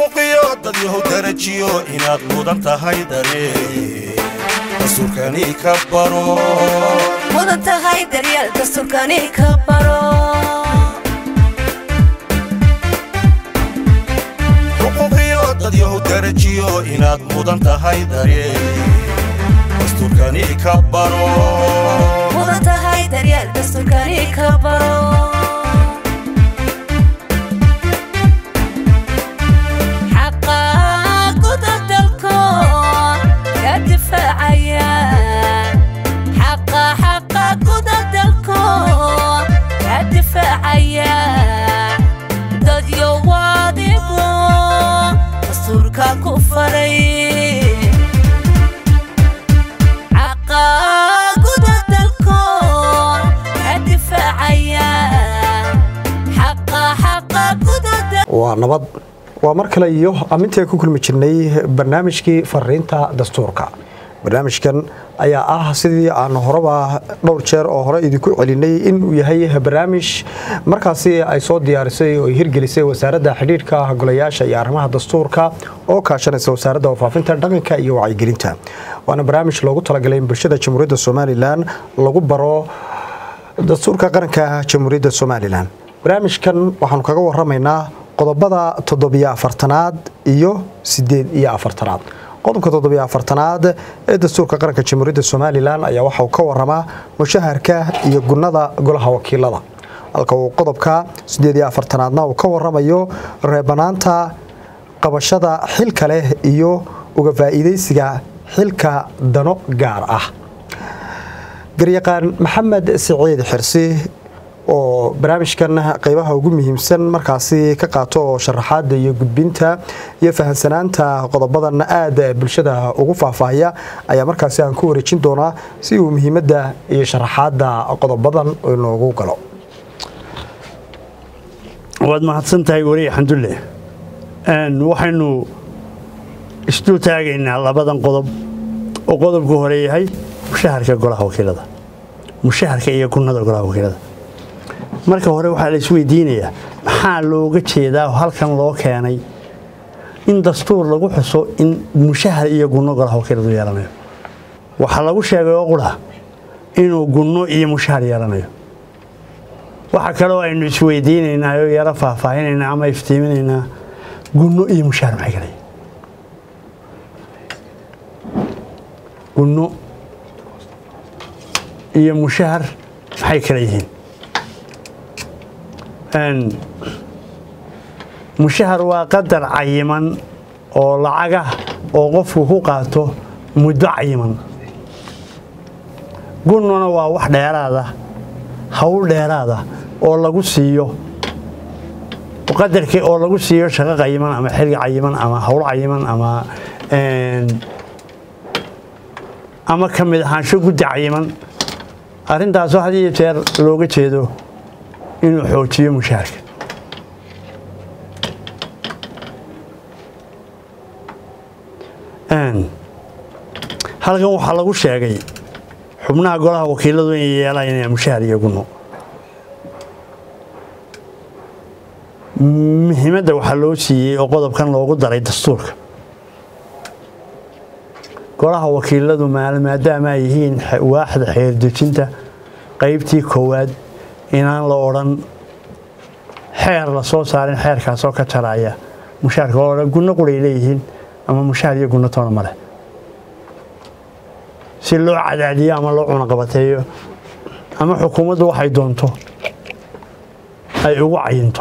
xuquuqiyo dad yahow darajiyo inaad mudan tahay daree dastuurkani ka baro mudan tahay daryeel dastuurkani ka baro xuquuqiyo dad yahow darajiyo inaad mudan tahay daree dastuurkani ka baro mudan tahay daryeel dastuurkani ka baro xaqa guda dalko ka difaacaya xaqa xaqa guda dalko ka difaacaya dadyo waadigo dastuurka ku faray xaqa guda dalko ka difaacaya xaqa xaqa guda dalko waa nabad waa mar kale iyo amintii ku kulmi jirnay barnaamijkii fariinta dastuurka barnaamijkan ayaa ah sidii aan horeba dhowr jeer oo hore idinku celinay inuu yahay barnaamij markaasi ay soo diyaarisay oo ay hirgelisay wasaaradda xidhiidhka golayaasha iyo arrimaha dastuurka oo kaashanaysa wasaaradda warfaafinta dhaqanka iyo wacyigelinta waana barnaamij loogu talagalay in bulshada jamhuuriyadda somalilan lagu baro dastuurka qaranka jamhuuriyadda somalilan barnaamijkan waxaanu kaga waramaynaa qodobada toddobiyo afartanaad iyo sideed iyo afartanaad qodobka toddobiyo afartanaad ee dastuurka qaranka jamhuuriyadda somalilan ayaa waxa uu ka waramaa mushaharka iyo gunnada golaha wakiilada halka uu qodobka sideed iyo afartanaadna uu ka waramayo reebanaanta qabashada xilka leh iyo uga faa'iidaysiga xilka dano gaar ah garyaqaan maxamed siciid xirsi oo barnaamijkan qeybaha ugu muhiimsan markaasi ka qaato oo sharaxaada iyo gudbinta iyo fahansanaanta qodobadan aada bulshada ugu faahfaahaya ayaa markaasi aan ku wareejin doonaa si uu muhiimadda iyo sharaxaada qodobadan inoogu galo waad mahadsan tahay weli xamdulle waxaynu isdul taagaynaa labadan qodob oo qodobku hore yahay mushaharka golaha wakiilada mushaharka iyo gunnada golaha wakiilada marka hore waxaa la isweydiinayaa maxaa looga jeedaa oo halkan loo keenay in dastuur lagu xuso in mushahar iyo gunno golaha wakiiladu yeelanayo waxaa lagu sheegay oo qura inuu gunno iyo mushahar yeelanayo waxa kaloo aynu isweydiinaynaa oo yaro faahfaahinaynaa ama iftiiminaynaa gunno iyo mushahar maxay kala yihiin gunno iyo mushahar maxay kala yihiin mushahar waa qadar cayiman oo lacagah oo qofku ku qaato muddo cayiman gunnuna waa wax dheeraada hawl dheeraada oo lagu siiyo qadarkii oo lagu siiyo shaqo cayiman ama xilli cayiman ama hawl cayiman ama ama ka mid ahaansho guddi cayiman arrintaasoo had iyo jeer looga jeedo inuu xoojiyo mushaharka halkan waxaa lagu sheegay xubnaha golaha wakiiladu inay yeelanayaan mushahar iyo gunno muhiimadda waxaa loo siiyey oo qodobkan loogu daray dastuurka golaha wakiiladu maadaama ay yihiin waaxda xeerdejinta qaybtii koowaad inaan la odhan xeer la soo saarin xeerkaasoo ka jaraya mushaharka oo dhan gunno quray leeyihiin ama mushahar iyo gunno toona male si loo cadaadiyo ama loo cunaqabateeyo ama xukuumaddu waxay doonto ay ugu cayinto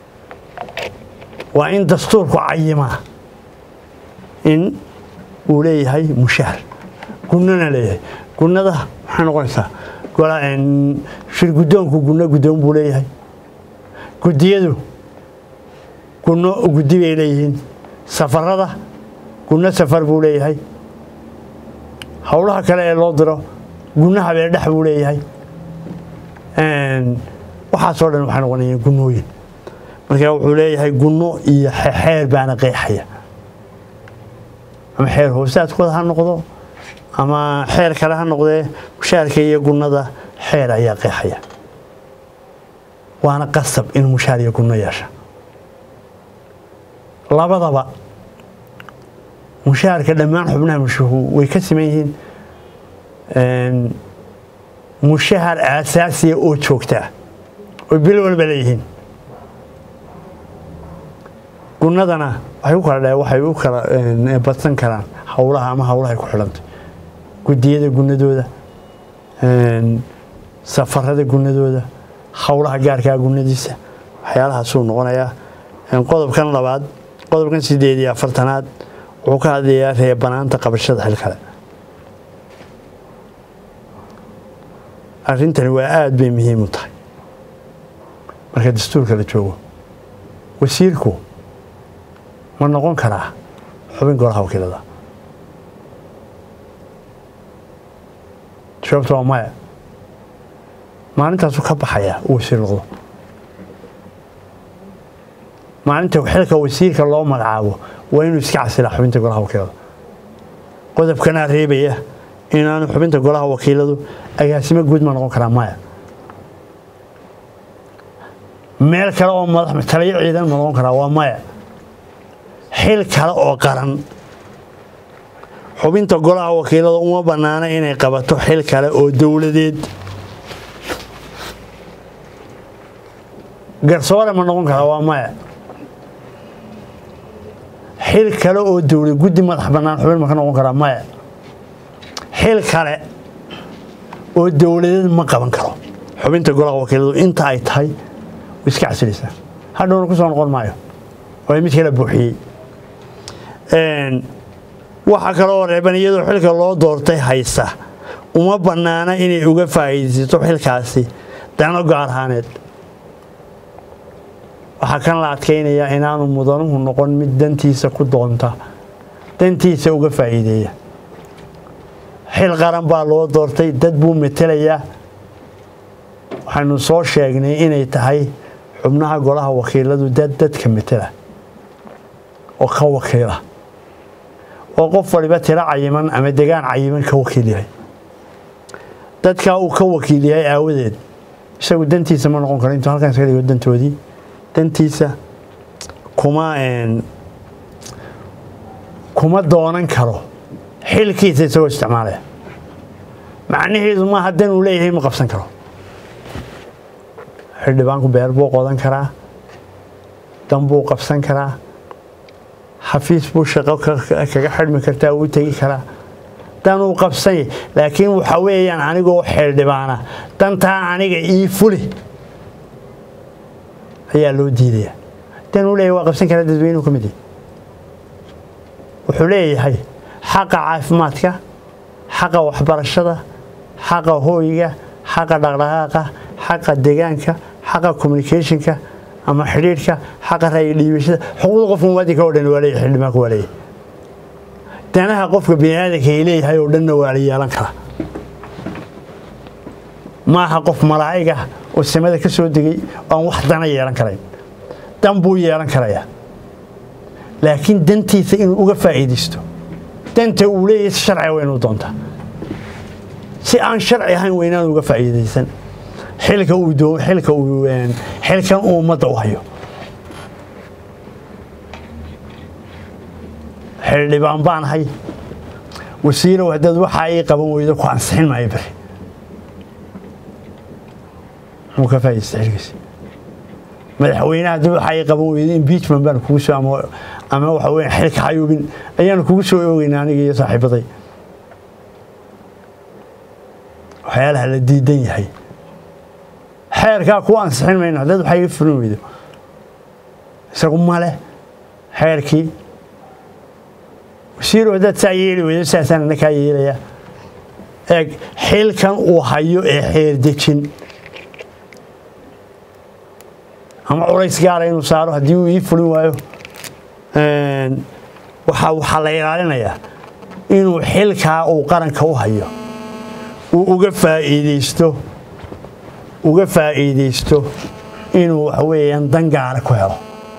waa in dastuurku cayimaa in uu leeyahay mushahar gunnona leeyahay gunnada maxay noqonaysaa shir guddoonku gunno guddoon buu leeyahay guddiyadu gunno guddi bay leeyihiin safarada gunno safar buu leeyahay howlaha kale ee loo diro gunno habeendhex buu leeyahay waxaasoo dhan waxay noqonayaan gunnooyin marka wuxuu leeyahay gunno iyo xeer baana qeexaya ama xeer hoosaadkooda ha noqdo ama xeer kale ha noqdee mushaharka iyo gunnada xeer ayaa qeexaya waana qasab in mushaar iyo gunno yeesha labadaba mushaharka dhammaan xubnaha mushuhu way ka siman yihiin mushahar aasaasiya oo joogtaa oo bil walba leeyihiin gunadana waxay u kala dhe waxay u kala badsan karaan howlaha ama howlahay ku xidhantay gudiyada gunadooda safarada gunadooda howlaha gaarkaa gunadiisa waxyaalahaasuu noqonayaa qodobkan labaad qodobkan sideed iyo afartanaad wuxuu ka hadlayaa reebanaanta qabashada xil kale arrintani waa aada bay muhiim u tahay marka dastuurka la joogo wasiirku ma noqon karaa xubin golaha wakiilada jawaabta waa maya maalintaasuu ka baxayaa uu wasiir noqdo maalinta xilka wasiirka loo magacaabo waa inuu iska casilaa xubinta golaha wakiilada qodobkanaa reebaya inaanu xubinta golaha wakiiladu agaasimo guud ma noqon karaa maya meel kale oo madax taliyo ciidan ma noqon karaa waa maya xil kale oo qaran xubinta golaha wakiilada uma bannaana inay qabato xil kale oo dowladeed garsoore ma noqon karaa waa maya xil kale oo dowlad guddi madax bannaan xubin ma ka noqon karaa maya xil kale oo dowladeed ma qaban karo xubinta golaha wakiiladu inta ay tahay way iska casilaysaa hadhowna ku soo noqon maayo oo mid kala buuxiyey waxaa kale oo reeban iyadoo xilka loo doortay haysa uma bannaana inay uga faa'iidaysato xilkaasi dano gaar ahaaneed waxaa kan la adkaynayaa inaanu mudanuhu noqon mid dantiisa ku doonta dantiisa uga faa'iideeya xil qaran baa loo doortay dad buu metelayaa waxaynu soo sheegnay inay tahay xubnaha golaha wakiiladu dad dadka metela oo ka wakiila oo qof waliba tiro cayiman ama degaan cayiman ka wakiil yahay dadkaa uu ka wakiil yahay aawadeed isagu dantiisa ma noqon karo intuu halkan iska dhigo dantoodii dantiisa kuma kuma doonan karo xilkiisa isagoo isticmaalaya macnaheedu maaha dan uu leeyahay ma qabsan karo xildhibaanku beer buu qodan karaa dan buu qabsan karaa xafiis buu shaqo kaga xidhmi kartaa uu tegi karaa dan uu qabsanya laakiin waxa weeyaan anigoo xildhibaana dantaa aniga ii fuli ayaa loo diidaya dan uu leeyahay waa qabsan karaa dadweynuhu ka mid yahay wuxuu leeyahay xaqa caafimaadka xaqa waxbarashada xaqa hooyiga xaqa dhaqdhaqaaqa xaqa deegaanka xaqa communicationka ama xidhiidhka xaqa ra'yi dhiibashada xuquuqda qofka muwaadinka oo dhan waa leeyahay xildhibaanka waa leeyahay danaha qofka biniaadanka ay leeyahay oo dhanna waa la yeelan karaa maaha qof malaa'iga oo samada ka soo degay oo aan wax dana yeelan karayn dan buu yeelan karayaa laakiin dantiisa inuu uga faa'iidaysto danta uu leeyahay si sharciga waa inuu doontaa si aan sharci ahayn waa inaan uga faa'iidaysan xilka uu doo xilka uu xilkan uu ummadda u hayo xildhibaan baan hay wasiirow haddaad waxaa ii qaban weydo ku ansixin maayo bari muxuu ka faa'iidaysta xilkiisa madaxweynaha haddii waxaa ii qaban weydo impeachment baan kugu soo ama ama waxa weeye xilka xayuubin ayaanu kugu soo oogeynaa aniga iyo saaxiibaday waxyaalaha la diidan yahay xeerkaa ku ansixin mayno haddaad waxaa iga fulin weydo isagu male xeerkii wasiiru haddaad saa yeeli weydo saasaan ina kaa yeelayaa eeg xilkan uu hayo ee xeer dejin ama culays gaara inuu saaro haddii uu ii fulin waayo waxaa waxaa la ilaalinayaa inuu xilkaa uu qaranka u hayo uu uga faa'iidaysto uga faa'iidaysto inuu waxa weeyaan dan gaara ku helo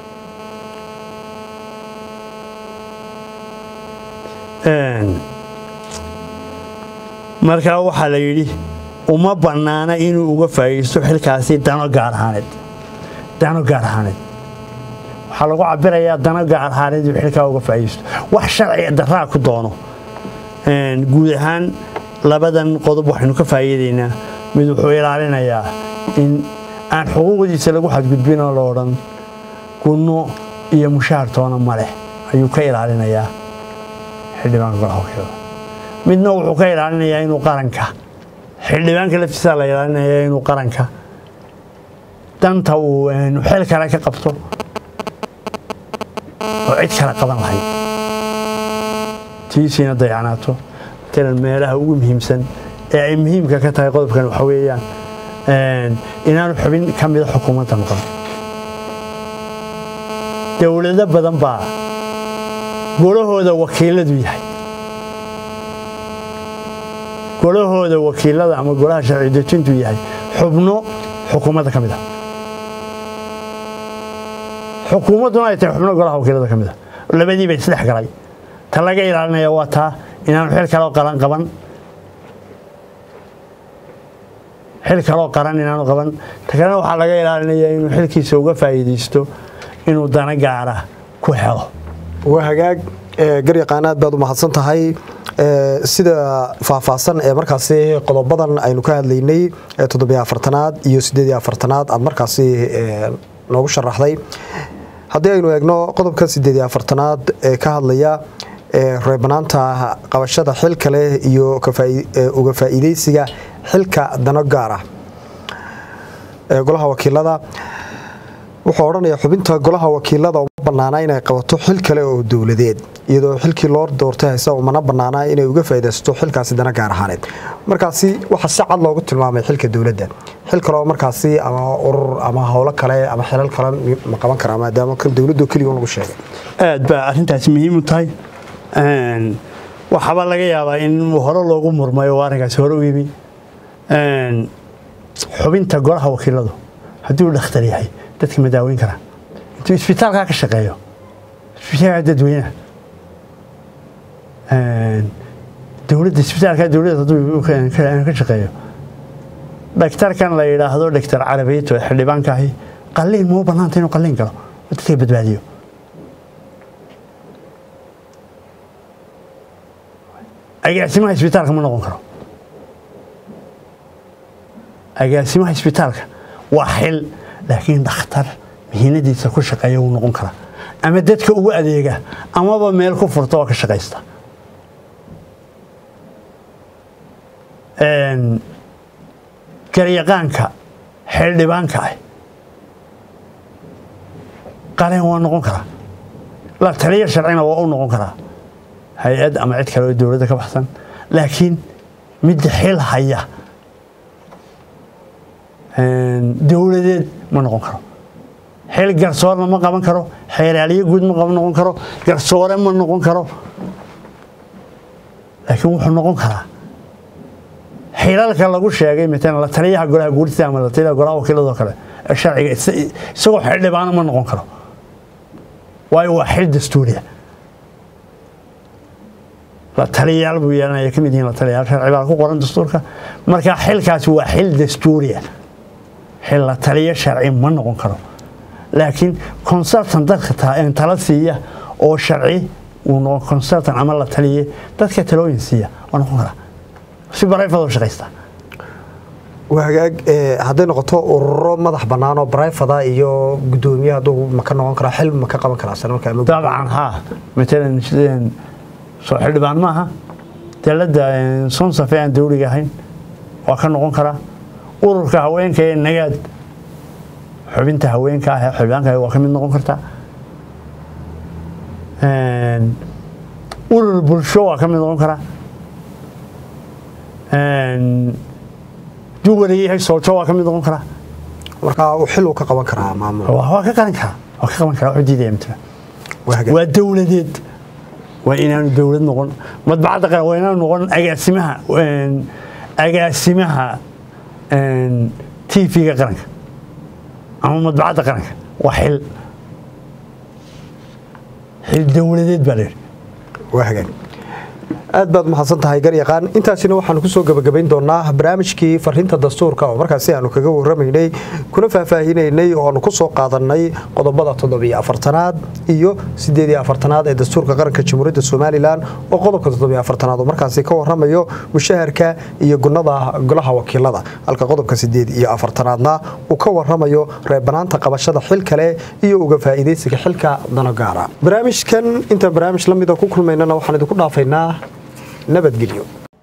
markaa waxaa la yidhi uma bannaana inuu uga faa'iidaysto xilkaasi dano gaar ahaaneed dano gaar ahaaneed waxaa lagu cabirayaa dana gaar ahaaneed uu xilkaa uga faa'iidaysto wax sharci daraa ku doono Een, guud ahaan labadan qodob waxaynu ka faa'iidaynaa mid wuxuu ilaalinayaa in aan xuquuqdiisa lagu xadgudbin oo la odhan gunno iyo mushaar toona ma leh ayuu ka ilaalinayaa xildhibaanka golaha wakiilada midna wuxuu ka ilaalinayaa inuu qaranka xildhibaanka laftiisa la ilaalinayaa inuu qaranka danta uu een, xil kale ka qabto oo cid kale qaban lahayd tiisiina dayacanaato matalan meelaha ugu muhiimsan ee ay muhiimka ka tahay qodobkan waxa weeyaan een, inaanu xubin ka mida xukuumadda noqon dowlado badan baa golahooda wakiiladu yahay golahooda wakiilada ama golaha sharci dejintu yahay xubno xukuumadda ka mid a xukuumadduna ay tahay xubno golaha wakiilada ka mid a labadiiba isdhex galay ta laga ilaalinaya waa taa inaanu xil kaloo qalan qaban xil kaloo qaran inaanu qaban ta kalena waxaa laga ilaalinaya inuu xilkiisa uga faa'iidaysto inuu dana gaara ku helo waa hagaag ee, garyaqaan aad baad u mahadsan tahay ee, sida faahfaahsan ee markaasi qodobadan aynu ka hadlaynay ee toddobiyo afartanaad iyo siddeed iyo afartanaad aad markaasi ee, noogu sharaxday haddii aynu eegno qodobka siddeed iyo afartanaad ee ka hadlaya ee reebanaanta qabashada xilka leh iyo ka faa'i- ee, uga faa'iidaysiga xilka dano gaar ah ee golaha wakiilada wuxuu odhanayaa xubinta golaha wakiilada uma bannaana inay qabato xil kale oo dowladeed iyadoo xilkii loo doortay haysa umana bannaana inay uga faa'iidaysato xilkaasi dana gaar ahaaneed markaasi waxaa si cad loogu tilmaamay xilka dowladda xil kale oo markaasi ama urur ama howlo kale ama xilal kale ma qaban karaa maadaama kan dowladdu keliya lagu sheegay aad baa arrintaasi muhiim u tahay Een, waxaaba laga yaabaa in hore loogu murmay oo arrinkaasi hore u yimi Een, xubinta golaha wakiiladu haddii uu dhakhtar yahay dadka ma daaweyn karaa intuu isbitaalkaa ka shaqeeyo isbitaalka dadweynaha Een, dowladda isbitaalka dowladda hadduu ka- ka ka shaqeeyo dhaktarkan la yidhaahdo dhaktar carabeeto ee xildhibaanka ahi qalliin muu bannaanta inuu qalliin galo oo dadka badbaadiyo agaasimaha isbitaalka ma noqon karo agaasimaha isbitaalka waa xil laakiin dhakhtar mihiinadiisa ku shaqeeya wuu noqon karaa ama dadka ugu adeega amaba meel ku furta oo ka shaqaysta Een, garyaqaanka xildhibaanka ah qaleen waa noqon karaa la taliya sharcina waa u noqon karaa hay-ad ama cid kale oo dowladda ka baxsan laakiin midda xil haya een, dowladeed ma noqon karo xil garsoorna ma qaban karo xeeraaliye guud ma qaban noqon karo garsoore ma noqon karo laakiin wuxuu noqon karaa xilalka lagu sheegay matalan la taliyaha golaha guurtida ama la taliyaha golaha wakiilada oo kale ee sharciga is- isagoo xildhibaano ma noqon karo waayo waa xil dastuuriya la taliyayaal buu yeelanaya ka mid yihiin la taliyayaal sharci baa ku qoran dastuurka marka xilkaasi waa xil dastuuriya xil la taliya sharci ma noqon karo laakiin consultant dadka ta- een tala siiya oo sharci uu noqon consultant ama la taliye dadka talooyin siiya waa noqon karaa si barayfadoo shaqaysta waa hagaag ee, hadday noqoto ururo madax bannaan oo barayfada iyo guddoomiye hadduu ma ka noqon karaa xil ma ka qaban karaa sana marka ama dabcan haa matalan sideen soo xildhibaan maaha dowladda sonsafe aan dowliga ahayn waa ka noqon karaa ururka haweenka ee nagaad xubinta haweenka ah ee xildhibaanka ah waa ka mid noqon kartaa Een, urur bulsho waa ka mid noqon karaa Een, duwari yahay soojo waa ka mid noqon karaa marka uu xil uu ka qaban karaa maamul waa waa ka qaban karaa waa ka qaban karaa wuxuu diidaya matala waa hagaag waa dowladeed waa inaanu dowlad noqon madbacadda qaran waa inaanu noqon agaasimaha een, agaasimaha een, tv-ga qaranka ama madbacadda qaranka waa xil xil dowladeed baa layidhi waa hagaag aad baad umahadsan tahay garyaqaan intaasina waxaanu kusoo gabagabayn doonaa barnaamijkii fariinta dastuurka oo markaasi aanu kaga waramaynay kuna faahfaahinaynay oo aanu kusoo qaadanay qodobada toddobiyo afartanaad iyo sideed iyo afartanaad ee dastuurka qaranka jamhuuriyadda somalilan oo qodobka toddobiyo afartanaad oo markaasi ka waramayo mushaharka iyo gunada golaha wakiilada halka qodobka sideed iyo afartanaadna uu ka waramayo reebanaanta qabashada xil kale iyo uga faa'iidaysiga xilka danogaara barnaamijkan intaan barnaamij la mida ku kulmaynana waxaan idinku dhaafaynaa nabadgelyo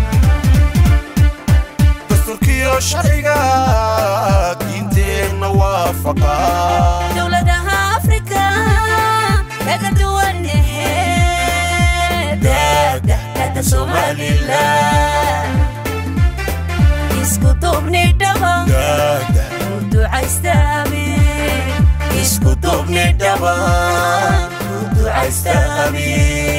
dastuurkiyo sharciga diinteenna waafaqa dowladaha afrika kaga duwan daada somalilan isku duubni dhaba daada ducaystaami isku duubni dhaba ducaystaami